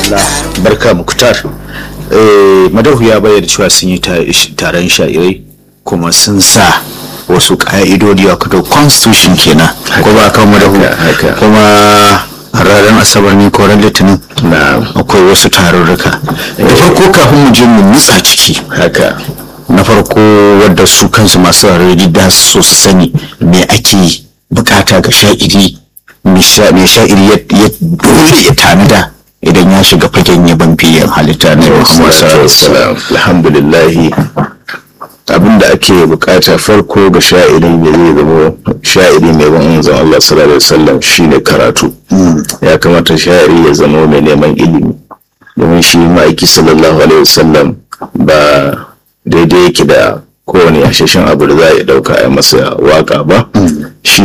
Allah barka muktar madahu ya bayyana cewa sun yi taron sha'irai kuma sun sa wasu ka'idodi a kada constitution kenan ko ba kan madahu kuma ranar asabar ne ko ran litinin akwai wasu tarurruka da farko kafin mu je mu nutsa ciki haka na farko wadda su kansu masu rarraji da so su sani me ake bukata ga sha'iri me sha'iri ya dole ya tanada idan ya shiga fagen yaban fiyen halitta na Muhammad sallallahu alhamdulillahi abinda ake bukata farko ga sha'iri da zai zama sha'iri mai ban manzon Allah sallallahu alaihi wasallam shine karatu ya kamata sha'iri ya zama mai neman ilimi domin shi ma'aiki sallallahu alaihi wasallam ba daidai yake da kowane yashashen abu da za a dauka a masa waka ba shi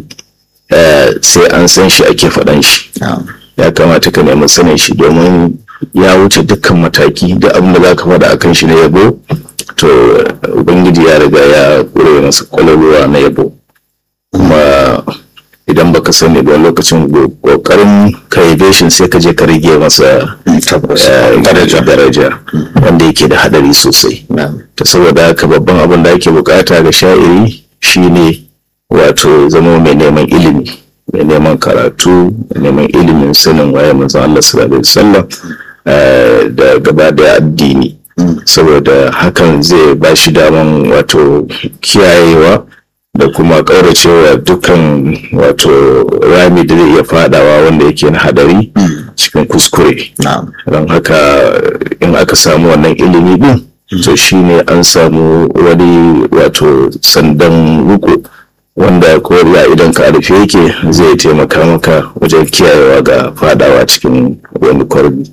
sai an san shi ake faɗan shi ya kamata ka nemi sanin shi domin ya wuce dukkan mataki da abin da za ka faɗa akan shi na yabo to ubangiji ya riga ya ƙure masa kwaloluwa na yabo kuma idan baka sani ba lokacin kokarin ka yabe shi sai ka je ka rage masa daraja wanda yake da hadari sosai ta saboda haka babban abin da ake bukata ga sha'iri shine wato zama mai neman ilimi mai neman karatu mai neman ilimin sanin waye manzon Allah sallallahu alaihi wasallam da gaba da addini saboda hakan zai ba shi daman wato kiyayewa da kuma ƙauracewa dukkan wato rami da zai iya fadawa wanda yake na hadari cikin kuskure don haka in aka samu wannan ilimi din to shine an samu wani wato sandan ruku wanda ko ya idan ka rufe yake zai taimaka maka wajen kiyayewa ga fadawa cikin wani kwarbi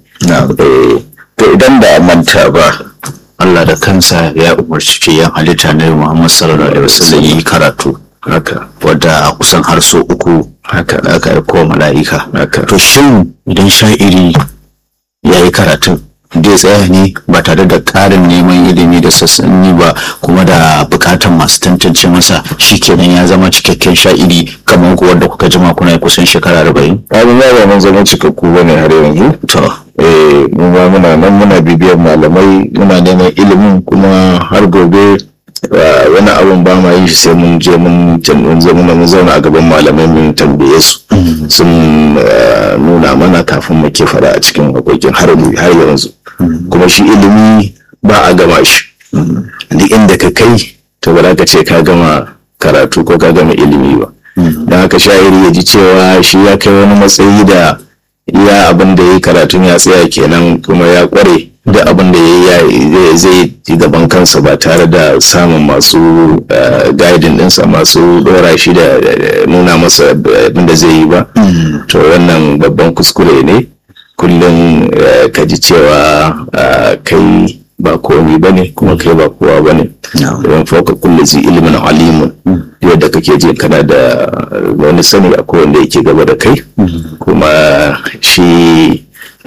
to idan ba manta ba Allah da kansa ya umarci fiyan halitta na Muhammad sallallahu alaihi wasallam yi karatu haka wadda a kusan har so uku haka da aka aiko mala'ika haka to shin idan sha'iri ya yi karatun zai tsaya ne ba tare da ƙarin neman ilimi da sassanni ba kuma da buƙatar masu tantance masa shi kenan ya zama cikakken sha'iri kamar ku wanda kuka jima kuna kusan shekara arba'in. abin ya ba mun zama cikakku bane har yanzu to eh mu ma muna nan muna bibiyar malamai muna neman ilimin kuma har gobe wani abun ba ma yi shi sai mun je mun zauna mun zauna a gaban malamai mun tambaye su sun nuna mana kafin mu ke fara a cikin hakokin har yanzu kuma shi ilimi ba a gama shi duk inda ka kai to ba za ka ce ka gama karatu ko ka gama ilimi ba don haka sha'iri ya ji cewa shi ya kai wani matsayi da iya abin da ya yi karatun ya tsaya kenan kuma ya kware da abin da ya yi zai yi gaban kansa ba tare da samun masu guiding dinsa masu dora shi da nuna masa abin da zai yi ba to wannan babban kuskure ne kullum ka ji cewa kai ba komi ba ne kuma kai ba kowa ba ne don fauka kulle zai ilimin alimun yadda kake ji kana da wani sani a wanda yake gaba da kai kuma shi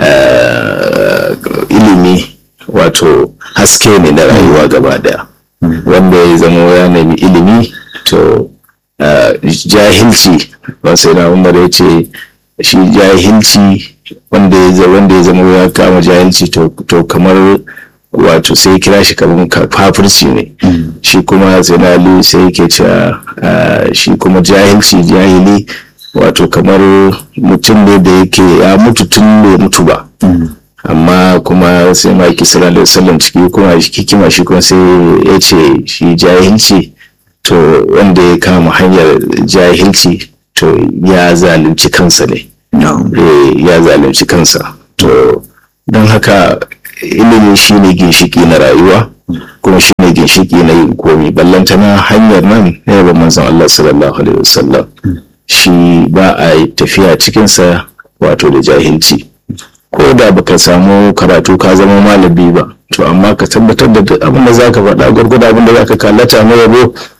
ilimi wato haske ne na rayuwa gaba daya wanda ya zama ya nemi ilimi to jahilci wasu na umar ya ce shi jahilci wanda ya zama ya kama jahilci to kamar wato sai kira shi kamar kafirci ne shi kuma zinali sai yake cewa shi kuma jahilci jahili wato kamar mutum ne da yake ya mutu tun bai mutu ba amma kuma sai ma ki sallallahu alaihi wasallam ciki kuma hikima shi kuma sai ya ce shi jahilci to wanda ya kama hanyar jahilci to ya zalunci kansa ne ya zalunci kansa to don haka ilimi shine ginshiki na rayuwa kuma shine ginshiki na yin komi ballantana hanyar nan na yaba manzon Allah sallallahu alaihi wasallam shi ba a yi tafiya cikinsa wato da jahilci ko da baka samu karatu ka zama malami ba to amma ka tabbatar da duk abin da zaka faɗa gwargwado abin da zaka kallata na yabo